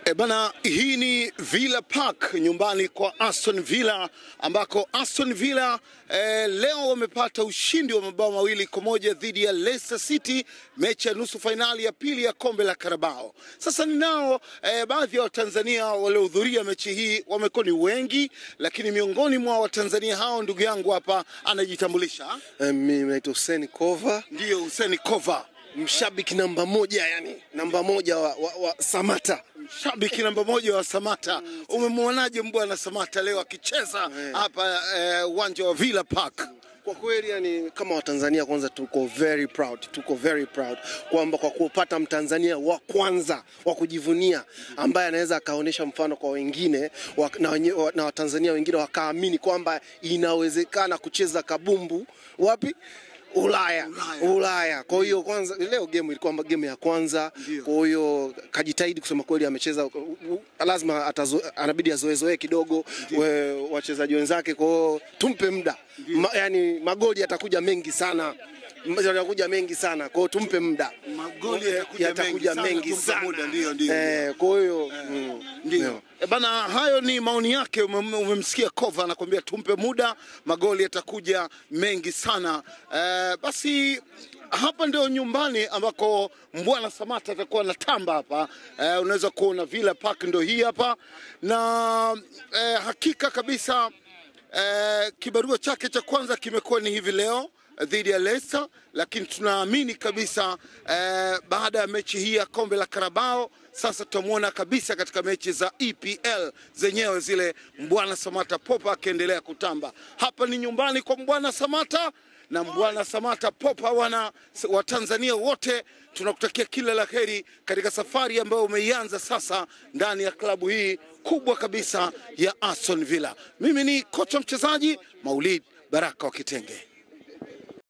E bana, hii ni Villa Park nyumbani kwa Aston Villa ambako Aston Villa e, leo wamepata ushindi wa mabao mawili kwa moja dhidi ya Leicester City, mechi ya nusu fainali ya pili ya kombe la Carabao. Sasa ninao e, baadhi ya Watanzania waliohudhuria mechi hii, wamekuwa ni wengi, lakini miongoni mwa Watanzania hao ndugu yangu hapa anajitambulisha, Eh, Mimi naitwa Hussein Kova, ndiyo Hussein Kova, mshabiki namba moja, yani namba moja wa, wa, wa Samata. shabiki namba moja wa Samata. Umemwonaje mbwana Samata leo akicheza hapa eh, uwanja wa Villa Park? Kwa kweli yani, kama Watanzania kwanza tuko very proud, tuko very proud kwamba kwa kupata Mtanzania wa kwanza wa kujivunia ambaye anaweza akaonyesha mfano kwa wengine wa, na, wenye, wa, na Watanzania wengine wakaamini kwamba inawezekana kucheza kabumbu wapi Ulaya, Ulaya. Ulaya. Kwa hiyo kwanza leo game ilikuwa game ya kwanza. Ndio. Kwa hiyo kajitahidi kusema kweli, amecheza u- u- lazima atazo, anabidi azoezoe kidogo we, wachezaji wenzake. Kwa hiyo tumpe muda Ma, yani magoli yatakuja mengi sana M- yatakuja mengi sana, kwa hiyo tumpe muda Magoli yatakuja yatakuja mengi mengi sana, tumpe sana. muda, ndio, ndio, Eh, kwa hiyo mm, Ndio. E bana, hayo ni maoni yake. Umem- Umemsikia Kova anakuambia tumpe muda, magoli yatakuja mengi sana. E, basi hapa ndio nyumbani ambako Mbwana Samata atakuwa anatamba hapa. E, unaweza kuona Villa Park ndio hii hapa na e, hakika kabisa Eh, kibarua chake cha kwanza kimekuwa ni hivi leo eh, dhidi ya Leicester, lakini tunaamini kabisa eh, baada ya mechi hii ya kombe la Carabao sasa tutamwona kabisa katika mechi za EPL zenyewe zile, Mbwana Samata Popa akiendelea kutamba. Hapa ni nyumbani kwa Mbwana Samata na Mbwana Samata Popa, wana wa Tanzania wote tunakutakia kila la heri katika safari ambayo umeianza sasa ndani ya klabu hii kubwa kabisa ya Aston Villa. Mimi ni kocha mchezaji Maulid Baraka wa Kitenge.